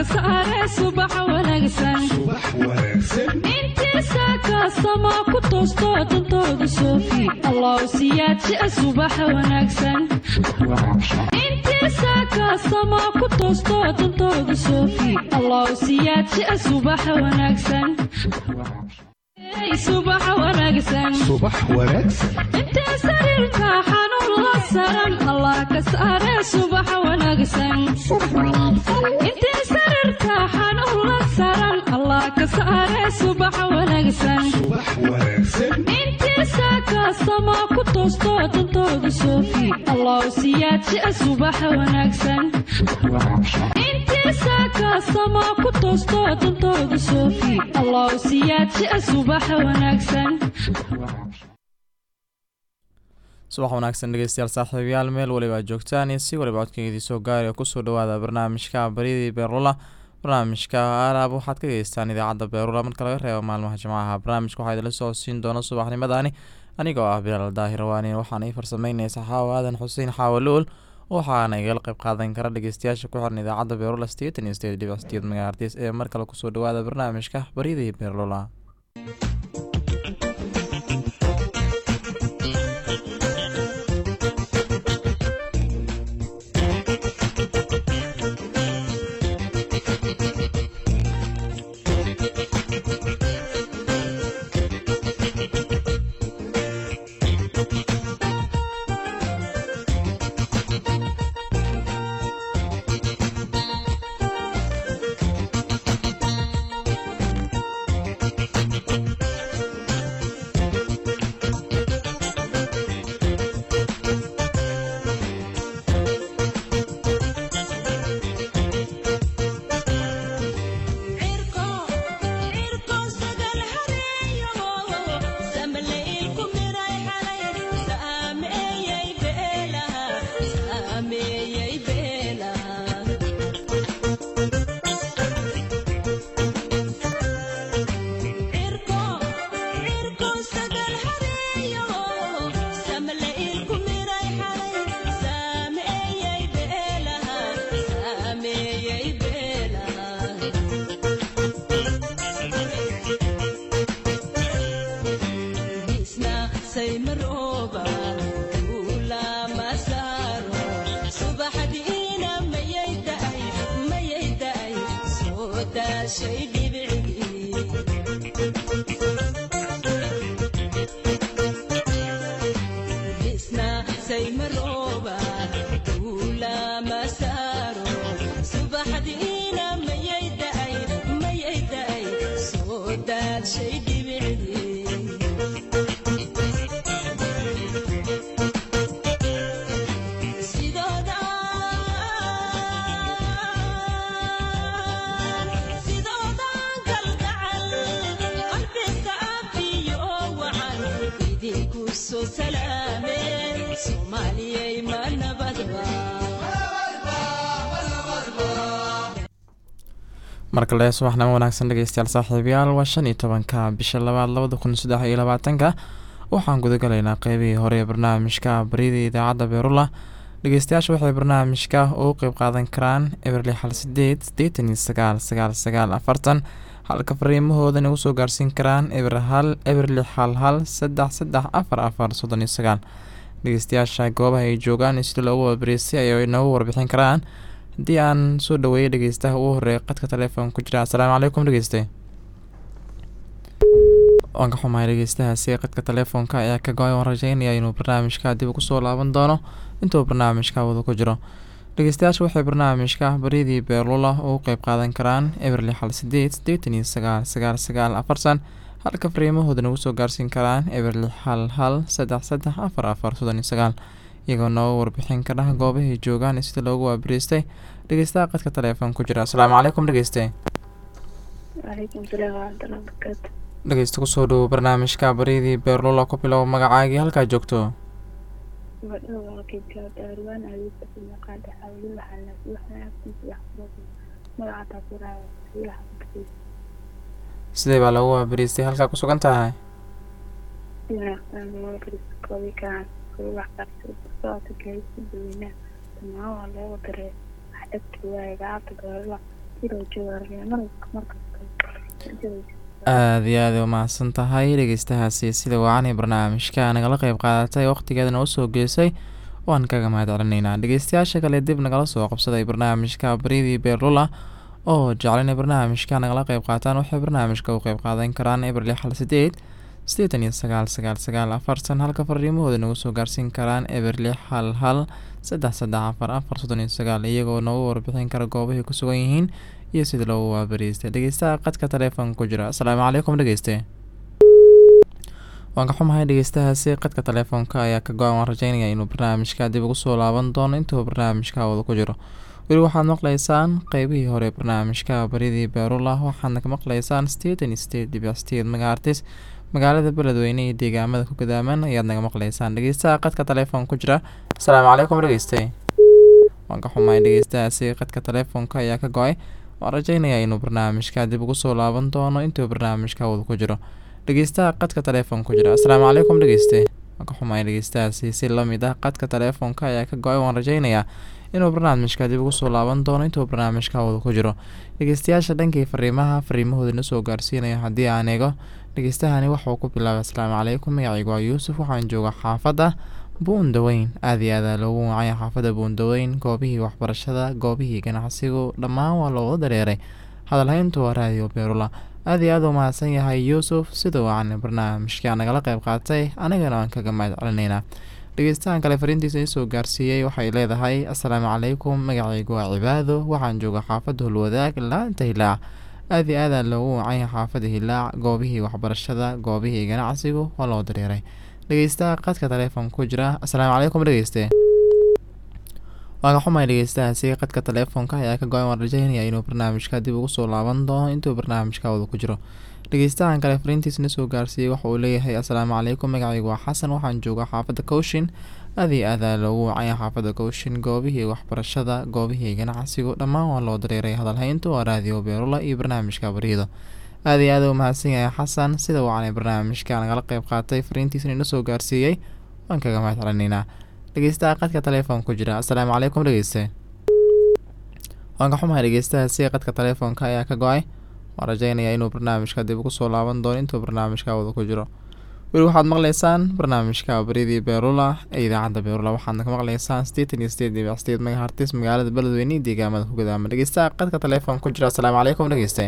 ka saare subax wanaagsan intiisa kaastama ku toosto dantooda soofi allow siyaadjia subax wanaagsan intiisa kaastama ku toosto dantooda soofi allow siyaadjia subax wanaagsan subax wanaagsan subax wanaagsan intee sariirka xanuun la saran allah ka saare subax wanaagsan intee sariirka xanuun la saran allah ka saare subax wanaagsan subax wanaagsan intiisa kaastama ku toosto dantooda soofi allow siyaadjia subax wanaagsan intiisa kaastama ku toosto dantooda soofi allow siyaadjia subax wanaagsan subax wanaagsan dhegeystayaal saaxiibayaal meel waliba aad joogtaan iyo si waliba codkeedii soo gaaraya kusoo dhawaada barnaamijka baryadii beerula barnaamijka alaab waxaad ka gegeystaan idaacadda beerula marka laga reebo maalmaha jimcaha barnaamijka waxaa idinla soo siin doona subaxnimadani anigoo ah bilaal daahirawaani waxaana ii farsameyneysa xaawo aadan xuseen xaawo luul waxaana igala qayb qaadan kara dhegeystayaasha ku xiran idaacadda beerula sideetan iyo sideed dhibic sideed magaartis ee mar kale kusoo dhawaada barnaamijka baryadii beerlula markale subaxnimo wanaagsan dhegeystayaal saaxiibayaal waa shan iyo tobanka bisha labaad labada kun saddex iyo labaatanka waxaan gudagalaynaa qeybihii hore ee barnaamijka baryada idaacadda beerula dhegeystayaasha waxay barnaamijka ugu qeyb qaadan karaan eberli xal sideed sideetan iyo sagaal sagaal sagaal afartan halka fariimahoodan ugu soo gaarsiin karaan eber hal eberli xal hal saddex saddex afar afar soddon iyo sagaal dhegeystayaasha goobaha ay joogaan iyo sida loogu waabariystay ayay noogu warbixin karaan haddii aan soo dhaweeyay dhegeystaha ugu horeeya qadka telefoon ku jira assalaamu calaykum dhegeyste waan ka xumahay dhegeystahaasi qadka telefoonka ayaa ka go-ay waan rajeynaya inuu barnaamijka dib ugu soo laaban doono intuu barnaamijka wada ku jiro dhegeystayaasha waxay barnaamijka baryadii beerlula ugu qeyb qaadan karaan eberli xal sideed sideetan iyo sagaal sagaal sagaal afartan halka fariimahooda nagu soo gaarsiin karaan eberli xal hal saddex saddex afar afar soddon iyo sagaal iyagoo nooga warbixin ka dhah goobahay joogaan iyo sida loogu waabariystay dhegeystaha qadka telefoon ku jira asalaamu calaykum dhegeyste dhegeysta kusoo dhowo barnaamijka baryadii beerlula ku bilow magacaagii halkaa joogto sidee baa lagu waabariystay halkaa ku sugan tahay sidoo joogaaraya marka markasta aada iyo aada umahadsan tahay dhegeystahaasi sida wacanay barnaamijka nagala qeyb qaadatay waqtigeedana usoo geysay waan kaga mahad celinaynaa dhegeystayaasha kale dib nagala soo qabsaday barnaamijka baridii beerlula oo jecel inay barnaamijka nagala qeyb qaataan waxay barnaamijka u qeyb qaadan karaan eber lix hal sideed sideetan iyo sagaal sagaal sagaal afartan halka fariimahooda nagu soo gaarsiin karaan eber lix hal hal saddex saddex afar afar soddon iyo sagaal iyagoo noogu warbixin kara goobahay ku sugan yihiin iyo sida loogu waabariistay dhegeystaha qadka taleefonka ku jira asalaamu calaykum dhegeyste waan ka xumahay dhegeystahaasi qadka taleefoonka ayaa ka go-an waan rajeynaya inuu barnaamijka dib ugu soo laaban doono intuu barnaamijka wada ku jiro weli waxaad maqlaysaan qeybihii hore barnaamijka baridii beerula waxaadna ka maqlaysaan sideetan iyo sideed dhibic sideed megaartis magaalada beledweyne iyo deegaamada ku gadaaman ayaad naga maqlaysaan dhegeystaha qadka taleefoon ku jira asalaamu calaykum dhegeyste waan ka xumahay dhegeystahaasi qadka taleefoonka ayaa ka go-ay waan rajeynayaa inuu barnaamijka dib ugu soo laaban doono intuu barnaamijka wada ku jiro dhegeystaha qadka taleefoon ku jira asalaamu calaykum dhegeyste waan ka xumahay dhegeystahaasi si lamid ah qadka taleefoonka ayaa ka go-ay waan rajeynayaa inuu barnaamijka dib ugu soo laaban doono intuu barnaamijka wada ku jiro dhegeystayaasha dhankii fariimaha fariimahooda na soo gaarsiinaya haddii aan eego dhegeystahani waxauu ku bilaabay asalaamu calaykum magacaygu waa yuusuf waxaan jooga xaafadda buundaweyn aada iyo aada loogu wacaya xaafadda buundaweyn goobihii waxbarashada goobihii ganacsigu dhammaan waa looga dareeray hadalhayntu waa raadiyo beerula aada iyo aada u mahadsan yahay yuusuf sida wacan barnaamijka nagala qeyb qaatay anigana waan kaga mahad celinaynaa dhegeystahan kale fariintiisa isoo gaarsiiyey waxay leedahay asalaamu calaykum magacaygu waa cibaado waxaan jooga xaafadda hulwadaag laanta hilaac aada iyo aada loogu wacaya xaafadda hilaac goobihii waxbarashada goobihii ganacsigu waa loo dareeray dhegeystaha qadka taleefonka ku jira asalaamu calaykum dhegeyste waa ka xumay dhegeystahaasi qadka taleefonka ayaa ka go-an waan rajeynaya inuu barnaamijka dib ugu soo laaban doono intuu barnaamijka wada ku jiro dhegeystahan kale fariintiisna soo gaarsiiyey waxa uu leeyahay asalaamu calaykum magacaygu waa xasan waxaan jooga xaafadda kowshin aada iyo aada loogu wacaya xaafadda kowshin goobihii waxbarashada goobihii ganacsigu dhammaan waa loo dareeray hadalhayntu waa raadiyo beerula iyo barnaamijka bariido aada iyo aada u mahadsan yahay xasan sida wacanay barnaamijka nagala qeyb qaatay fariintiisna ina soo gaarsiiyey waan kaga mahad celinaynaa dhegeystaha qadka taleefoon ku jira asalaamu calaykum dhegeyste waan ka xumahay dhegeystahaasi qadka taleefoonka ayaa ka go-ay waan rajeynayaa inuu barnaamijka dib ugu soo laaban doono intuu barnaamijka wada ku jiro weli waxaad maqlaysaan barnaamijka baridii beerula ee idaacadda beerula waxaadna ka maqlaysaan sideetan iyo sideed dhibic sideed megahartis magaalada beledweyne iyo deegaamada ku gadaama dhegeystaha qadka taleefoon ku jira asalaamu calaykum dhegeyste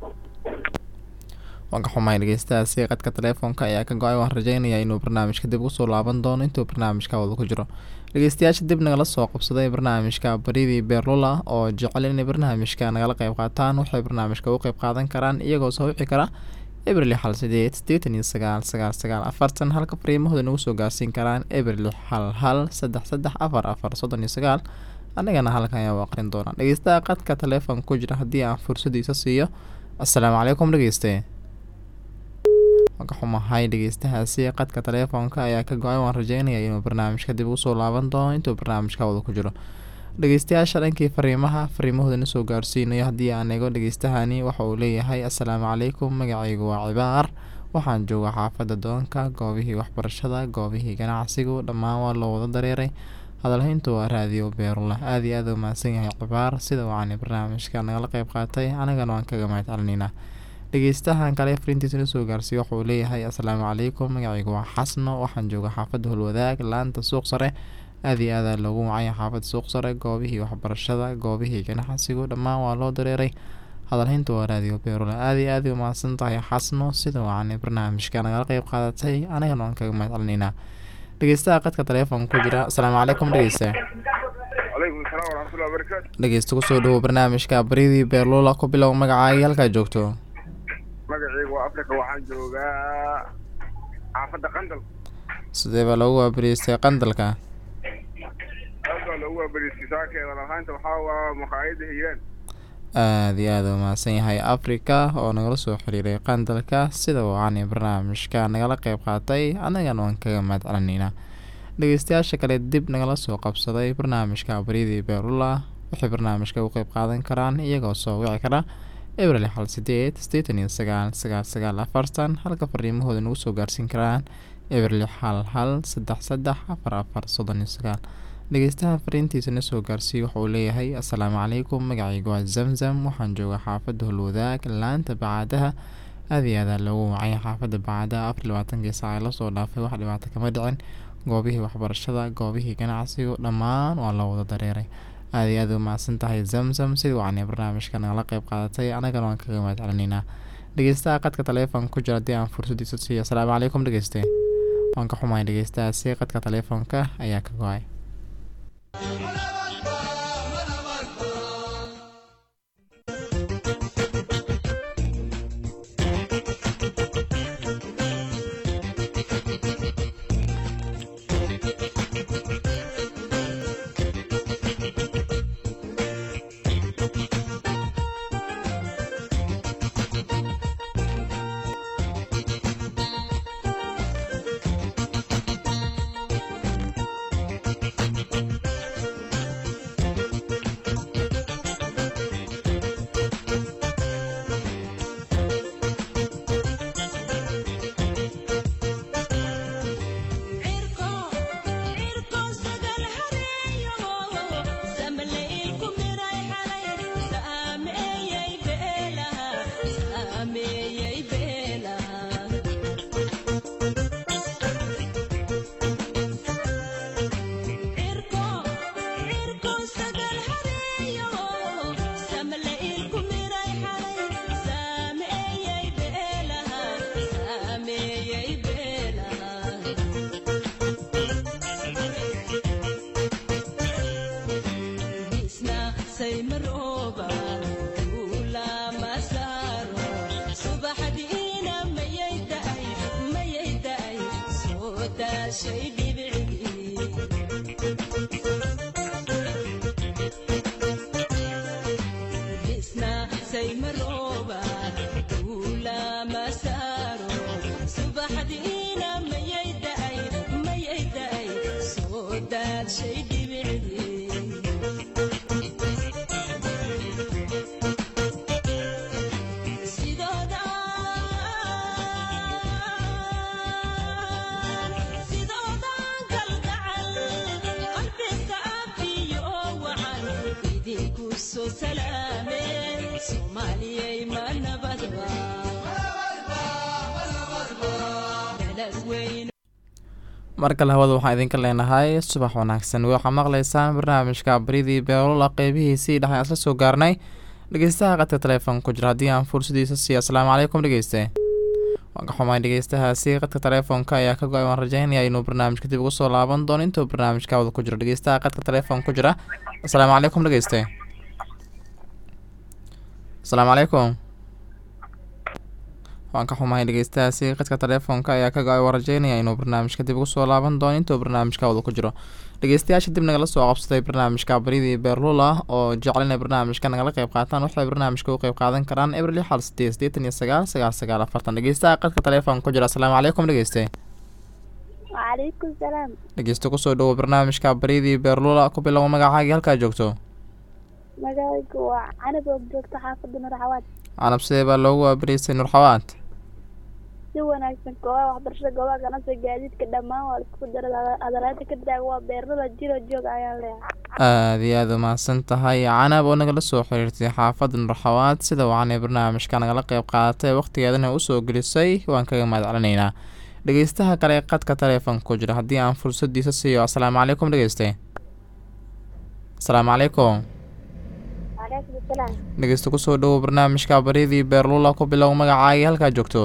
waan ka xumahay dhegeystahaasi qadka taleefoonka ayaa ka go-ay waan rajeynayaa inuu barnaamijka dib ugu soo laaban doono intuu barnaamijka wada ku jiro dhegeystayaasha dib nagala soo qabsaday barnaamijka baridii beerlula oo jecel inay barnaamijka nagala qeyb qaataan waxay barnaamijka u qeyb qaadan karaan iyagoo soo wici kara ebril hal sideed sideetan iyo sagaal sagaal sagaal afartan halka fariimahooda nagu soo gaarsiin karaan ebril hal hal saddex saddex afar afar soddon iyo sagaal anigana halkan ayaa u aqrin doonaa dhegeystaha qadka taleefonka ku jira haddii aan fursadiisa siiyo asalaamu calaykum dhegeyste ka xumahay dhegeystahaasi qadka taleefoonka ayaa ka go-ay waan rajeynaya inuu barnaamijka dib ugu soo laaban doono intuu barnaamijka wada ku jiro dhegeystayaasha dhankii fariimaha fariimahooda na soo gaarsiinayo haddii aan eego dhegeystahani waxa uu leeyahay asalaamu calaykum magacaygu waa cibaar waxaan jooga xaafadda doonka goobihii waxbarashada goobihii ganacsigu dhammaan waa loo wada dareeray hadalhayntu waa raadiyo beerula aada iyo aada u mahadsan yahay cibaar sida wacan barnaamijka nagala qeyb qaatay anigana waan kaga mahad celinaynaa dhegeystahan kale fariintiisa na soo gaarsiiyo wuxuu leeyahay asalaamu calaykum magacaygu waa xasno waxaan jooga xaafadda holwadaag laanta suuq sare aada iyo aada loogu wacaya xaafadda suuq sare goobihii waxbarashada goobihii ganacsigu dhammaan waa loo dareeray hadalhaynta waa raadiyo beerula aada iyo aada u mahadsan tahay xasno sida wacan barnaamijka nagala qeyb qaadatay anigana waan kaga mahad celinaynaa dhegeystaha qadka taleefonka ku jira asalaamu calaykum dhegeysta calaykum salaam waraxmatullahi wabarakaatu dhegeysta kusoo dhawow barnaamijka baridii beerlula ku bilow magacaaga halkaa joogto magacaygu waa africa waxaan joogaa xaafadda qandal sidee baa loogu waabariistay qandalka aad baa loogu waabariistay saakeeda lahaanta waxaa waa maqaayadda hiiraan aada iyo aada u mahadsan yahay africa oo nagala soo xiriiray qandalka sida wacan barnaamijka nagala qeyb qaatay annagana waan kaga mahad celinaynaa dhegeystayaasha kale dib nagala soo qabsaday barnaamijka baryadii beerula waxay barnaamijka u qeyb qaadan karaan iyagoo soo wici kara ebril xal sideed sideetan iyo sagaal sagaal sagaal afartan halka fariimahooda nagu soo gaarsiin karaan ebril xal hal saddex saddex afar afar soddon iyo sagaal dhegeystaha fariintiisana soo gaarsiiyey wuxuu leeyahay assalaamu calaykum magacaygu waa zamzam waxaan joogaa xaafadda holwadaag laanta bacaadaha aad iyo aadaa loogu wacay xaafadda bacaadaha afar iyo labaatankii saac ee lasoo dhaafay wax dhibaato kama dhicin goobihii waxbarashada goobihii ganacsigu dhammaan waa loo wada dareeray aad iyo aad u mahadsan tahay zamzam sidii wacanay barnaamijka nagala qeyb qaadatay anagana waan kaga mahad celinaynaa dhegeystaha qadka taleefonka ku jira haddii aan fursadiisa siiyo asalaamu calaykum dhegeyste waan ka xumahay dhegeystahaasi qadka taleefonka ayaa ka go-ay mar kale hawada waxaan idinka leenahay subax wanaagsan waxaa maqlaysaan barnaamijka baridii beelola qeybihiisii dhexe aan isla soo gaarnay dhegeystaha qadka taleefonka ku jira haddii aan fursadiisa siiyo asalaamu calaykum dhegeyste waan ka xumaay dhegeystahaasi qadka taleefonka ayaa ka go-ay waan rajeynaya inuu barnaamijka dib ugu soo laaban doono intuu barnaamijka wada ku jiro dhegeystaha qadka taleefonka ku jira asalaamu calaykum dhegeyste asalaamu calaykum waan ka xumahay dhegeystahaasi qadka taleefonka ayaa ka go-ay waan rajeynaya inuu barnaamijka dib ugu soo laaban doono intuu barnaamijka wada ku jiro dhegeystayaasha dib nagala soo qabsaday barnaamijka baridii beerlula oo jecel inay barnaamijka nagala qeyb qaataan waxay barnaamijka u qeyb qaadan karaan ebril lix hal sideed sideetan iyo sagaal sagaal sagaal afartan dhegeystaha qadka taleefonka ku jira asalaamu calaykum dhegeyste wacalaykum salaam dhegeysto kusoo dhawo barnaamijka baridii beerlula ku bilowo magacaagii halkaa joogto magacaygu waa canab oo joogta xaafadda nurxawaad canab sidee baa loogu waabariystay nurxawaad si wanaagsan goobaha waxbarashada goobaha ganacsiga gaadiidka dhammaan waa laisku dara adalaanta ka taaga waa beerlada jiro joog ayaan leeyahay aada iyo aada umahadsan tahay canab oo nagala soo xiriirtay xaafadda nurxawaad sida wacanay barnaamijka nagala qeyb qaadatay wakhtigeedana usoo gelisay waan kaga mahad celinaynaa dhegeystaha kale ee qadka taleefonka ku jira haddii aan fursadiisa siiyo asalaamu calaykum dhegeyste asalaamu calaykum wacalaykum salaam dhegeysta kusoo dhawow barnaamijka baridii beerlula ku bilow magacaagii halkaa joogto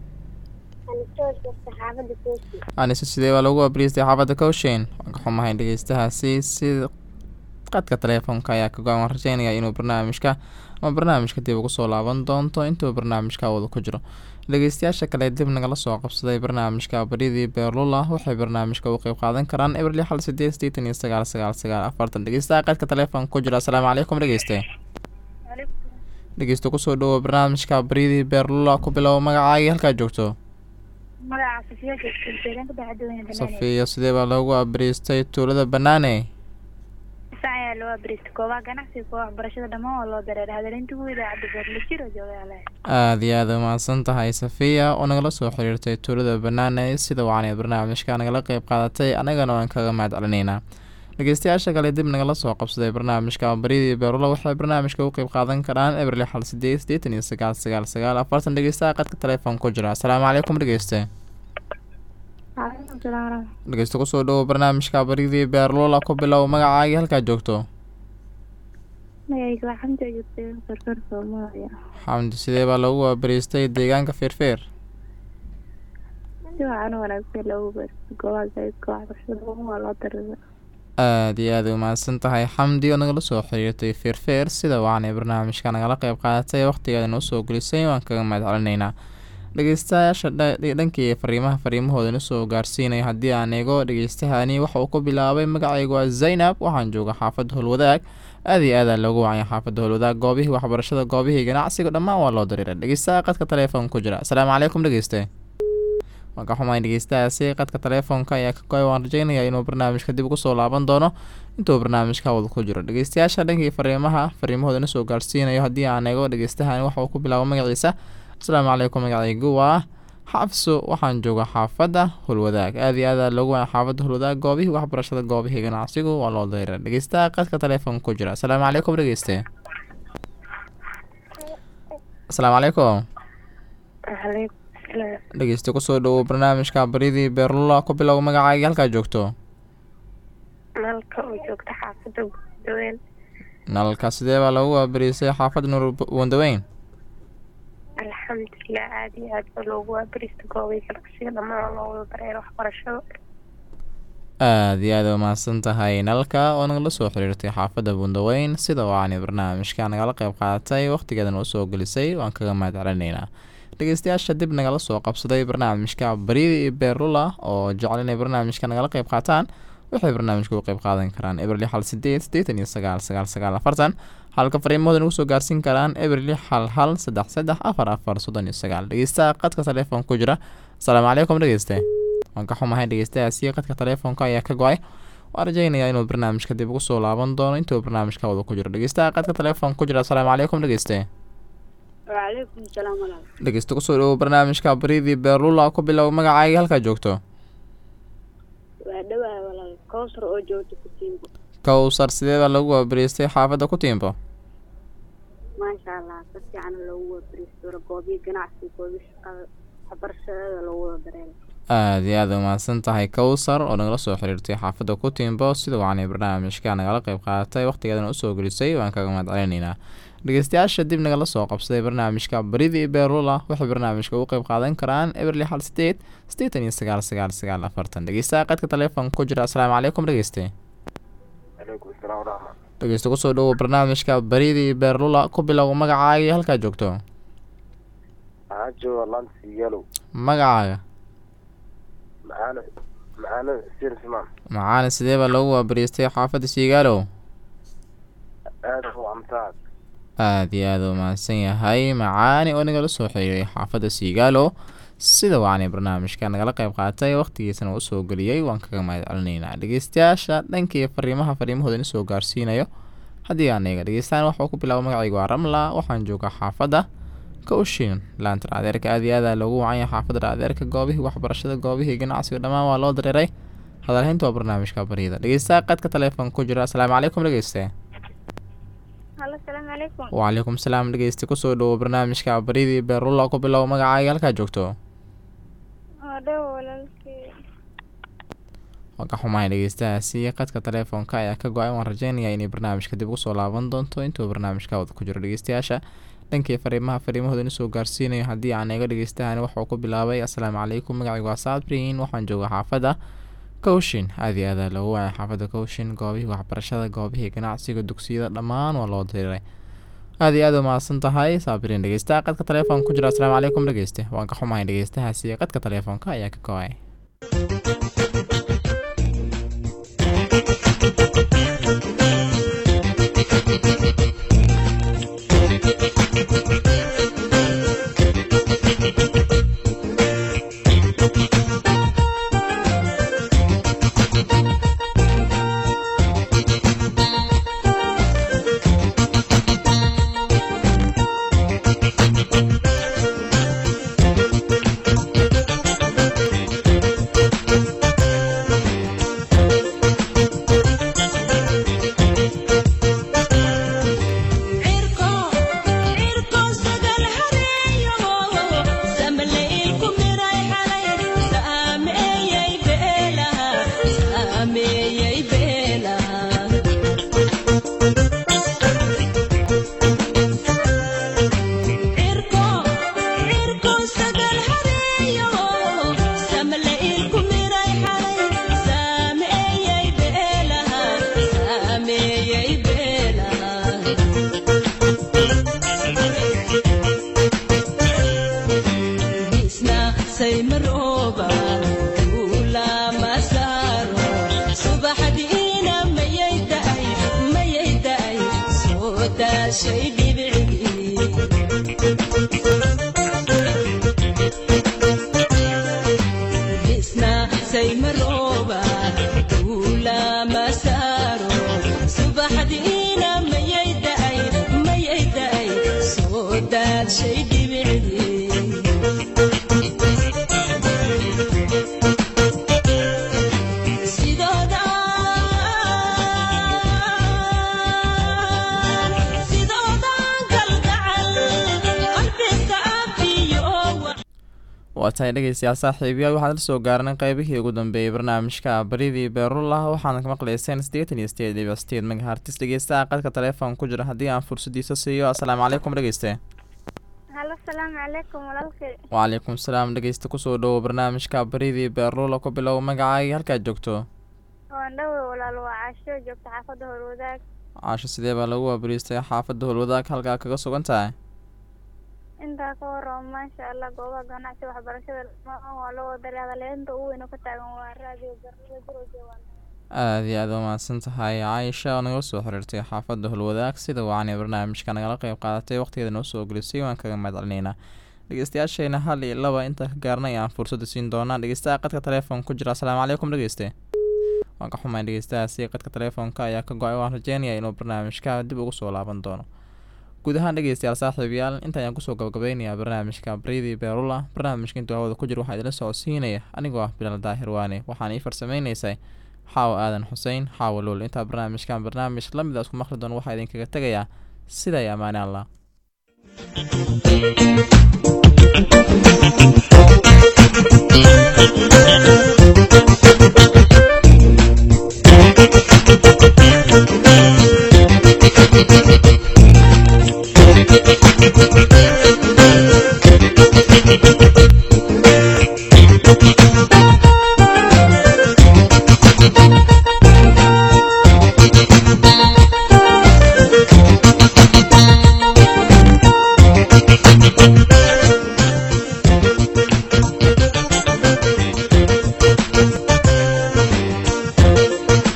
xaafadda koosi anise sidee baa lagu waabariistay xaafadda cowshin waan ka xumahay dhegeystahaasi si qadka taleefonka ayaa ka go-an waan rajeynaya inuu barnaamijka ama barnaamijka dib ugu soo laaban doonto intuu barnaamijka wada ku jiro dhegeystayaasha kale dib nagala soo qabsaday barnaamijka baridii beerlula waxay barnaamijka u qeyb qaadan karaan ebril xal sideed sideetan iyo sagaal sagaal sagaal afartan dhegeystaha qadka taleefonka ku jira asalaamu calaykum dhegeyste dhegeysta kusoo dhawo barnaamijka baridii beerlula ku bilow magacaagii halkaa joogto magaca safiya joogta ka baxadooyina safiya sidee baa loogu abariistay tuulada banaane sac ayaa loo abrista goobaha ganacsiga goobaha waxbarashada dhammaan waa loo dareera hadalinta ugu idaacadda beerla jiro jooga ale aada iyo aada umahadsan tahay safiya oo nagala soo xiriirtay tuulada banaane sida wacanay barnaamijka nagala qeyb qaadatay annagana waan kaga mahad celinaynaa dhegeystayaasha kale dib nagala soo qabsaday barnaamijka baridii beerula waxay barnaamijka u qeyb qaadan karaan eber lix hal sideed sideetan iyo sagaal sagaal sagaal afartan dhegeystaha qadka telefoon ku jira asalaamu calaykum dhegeyste Waalaikum salaam waraxmatullahi. dhegeysta kusoo dhowo barnaamijka baridii beerlula ku bilow magacaagii halkaa joogto Magacayga waa Xamdi oo joogtay Karkar Soomaaliya. xamdi sidee baa lagu waabariistay deegaanka feerfeer Si wacan oo wanaagsan loogu beerto goobaha zaidka waxbarashada ugu waa loo dareemay. aada iyo aada umahadsan tahay xamdi oo nagala soo xiriirtay feerfeer sida waanay barnaamijka nagala qeyb qaadatay waqtigeeda noo soo gelisay waan kaga mahad celinaynaa dhegeystayaasha dha- dhankii fariimaha fariimahooda na soo gaarsiinaya haddii aan eego dhegeystahani waxa uu ku bilaabay magacaygu waa zaynab waxaan jooga xaafadda howlwadaag aada iyo aada loogu wacaya xaafadda howlwadaag goobihii waxbarashada goobihii ganacsiga dhammaan waa loo dariiray dhegeystaha qadka telefoon ku jira asalaamu calaykum dhegeyste waan ka xumahay dhegeystahaasi qadka telefoonka ayaa ka goay waan rajeynayaa inuu barnaamijka dib ugu soo laaban doono intuu barnaamijka wada ku jiro dhegeystayaasha dhankii fariimaha fariimahooda na soo gaarsiinayo haddii aan eego dhegeystahan waxa uu ku bilaabo magaciisa asalaamu calaykum magacaygu waa xafso waxaan jooga xaafadda hulwadaag aada iyo aada loogu waaya xaafadda hulwadaag goobihii waxbarashada goobihii ganacsigu waa loo dayra dhegeystaha qadka telefoon ku jira asalaamu calaykum dhegeyste asalaamu calaykum Waalaikum salaam. dhegeyste kusoo dhowow barnaamijka baridii beerlula ku bilow magacaagii halkaa joogto Nalka oo joogta xaafadda Gudaween. nalalka sidee baa lagu waabariisay xaafadda nuur wandaweyn Alxamdulilah aad iyo aad baa loogu waabarista goobaha ganacsiga dhammaan waa loo wada dareeray waxbarashada. aada iyo aada umahadsan tahay nalalka oo nagala soo xiriirtay xaafadda bundaweyn sida waani barnaamijka nagala qeyb qaadatay waqtigeeda noo soo gelisay waan kaga mahad celinaynaa dhegeystayaasha dib nagala soo qabsaday barnaamijka baridii beerlula oo jecel inay barnaamijka nagala qeyb qaataan waxay barnaamijka u qeyb qaadan karaan eber lix hal sideed sideetan iyo sagaal sagaal sagaal afartan halka fariimahooda nagu soo gaarsiin karaan eber lix hal hal saddex saddex afar afar soddon iyo sagaal dhegeystaha qadka telefoon ku jira asalaamu calaykum dhegeyste waan ka xumahay dhegeystayaasi qadka telefoonka ayaa ka go-ay waan rajeynayaa inuu barnaamijka dib ugu soo laaban doono intuu barnaamijka wada ku jiro dhegeystaha qadka telefoon ku jira asalaamu calaykum dhegeyste Waalaikum salaam waraxmatullahi. dhegeysta kusoo dhowo barnaamijka baridii beerlula ku bilow magacaagii halkaa joogto Waa dhawahay walaal. Kowsar oo joogta Kutiimbo. kowsar sidee baa lagu waabariistay xaafadda ku tiimbo Maasha Allah, si fiican loogu waabaristo goobaha ganacsiga, goobaha shaqada, waxbarashada loogu wada dareeray. aada iyo aada umahadsan tahay kowsar oo nagala soo xiriirtay xaafadda ku tiimbo sida waanay barnaamijka nagala qeyb qaadatay waqtigeedana usoo gelisay waan kaga mahad celinaynaa dhegeystayaasha dib nagala soo qabsaday barnaamijka baridii beerlula waxay barnaamijka ugu qeyb qaadan karaan eber lix hal sideed sideetan iyo sagaal sagaal sagaal afartan dhegeystaha qadka telefoon ku jira asalaamu calaykum dhegeyste calaykum asalaam waraxmat dhegeysta kusoo dhowo barnaamijka baridii beerlula ku bilow magacaagii halkaa joogto waxaa jooga lansi yalow magacaaga macaana macaana sir simaan macaana sidee baa loogu waabariistay xaafadda siigaalow aada u amtaad aada iyo aada u mahadsan yahay macaani oo nagala soo xiriiray xaafadda siigaalo sida waanay barnaamijka nagala qeyb qaatay waqtigiisana uu soo geliyey waan kaga mahad celinaynaa dhegeystayaasha dhankii fariimaha fariimahooda na soo gaarsiinayo haddii aan eega dhegeystaan waxuu ku bilaabo magacaygu waa ramla waxaan joogaa xaafadda kowshin laanta raadeerka aada iyo aada loogu wacanya xaafadda raadeerka goobihii waxbarashada goobihii ganacsiga dhammaan waa loo dareeray hadalhaynta waa barnaamijka baryada dhegeystaha qadka telefoon ku jira asalaamu calaykum dhegeyste Halo, salaamu calaykum. wacalaikum salaam dhegeyste kusoo dhowo barnaamijka baridii beerlula ku bilow magacaaga halkaa joogto Waa dhawo walaalkay. waan ka xumahay dhegeystahaasi qadka telefoonka ayaa ka go-ay waan rajeynayaa inay barnaamijka dib ugu soo laaban doonto intuu barnaamijka wada ku jiro dhegeystayaasha dhankii fariimaha fariimahooda na soo gaarsiinayo haddii aan eego dhegeystahan waxuu ku bilaabay asalaamu calaykum magacaygu waa saadbriin waxaan jooga xaafadda kowshin aada iyo aada loogu waaya xaafadda kowshin goobihii waxbarashada goobihii ganacsiga dugsiyada dhammaan waa loo diriray aada iyo aada umahadsan tahay saabiriin dhegeystaha qadka telefoon ku jira asalaamu calaykum dhegeyste waan ka xumahay dhegeystahaasi qadka telefoonka ayaa ka go-ay isna saymarooba kuula masaaro subaxdiina mayay da'ay mayay da'ay soo daashay dhibicii isna saymarooba kuula masaaro subaxdiina mayay da'ay mayay da'ay soo daashay dhibicii sidooda sidoodan kalgacal qalbiga afiyo waa tahay dhegeystayaal saaxiibayaal waxaan la soo gaarnay qeybihii ugu dambeeyey barnaamijka baridii beerullah waxaana ka maqlayseen siddeetan iyo sideed dhibic sideed megahartis dhegeystaha qadka telefoon ku jira haddii aan fursadiisa siiyo asalaamu calaykum dhegeyste halo salaamu calaykum walaalkay wcalaykum salaam dhegeysta kusoo dhowo barnaamijka baridii beerlula ku bilow magacaaga halkaad joogto waan dhawe walaal waa caasho joogta xaafadda horwadaag caasho sidee baa lagu waabariistay xaafadda howlwadaag halkaa kaga sugan tahay intaa ka warrama maasha allah goobaha ganacsi waxbarashada dhammaan waa loo wadaray hadaleynta ugu weyn oo ka taagan waa raadiyo barnada jirowga waa aada iyo aad u mahadsan tahay caaisha oo naga soo xiriirtay xaafadda howlwadaag sida wacanay barnaamijka nagala qeyb qaadatay waqtigeeda noo soo gelisay waan kaga mahad celinaynaa dhegeystayaasheena hal iyo laba intaa ka gaarnay aan fursadda siin doonaa dhegeystaha qadka telefoon ku jira asalaamu calaykum dhegeyste waan ka xumayn dhegeystahaasi qadka telefoonka ayaa ka go-ay waan rajeynaya inuu barnaamijka dib ugu soo laaban doono guud ahaan dhegeystayaal saaxiibayaal inta ayaan kusoo gabagabeynayaa barnaamijka baridii beerula barnaamijka intuu hawada ku jira waxaa idila socodsiinaya anigoo ah bilaal daahir waane waxaan ii farsameyneysay xaawo aadan xusein xaawo luul intaa barnaamijkan barnaamij la mid a isku maqli doon waxaa idinkaga tegayaa sida iyo ammaane allah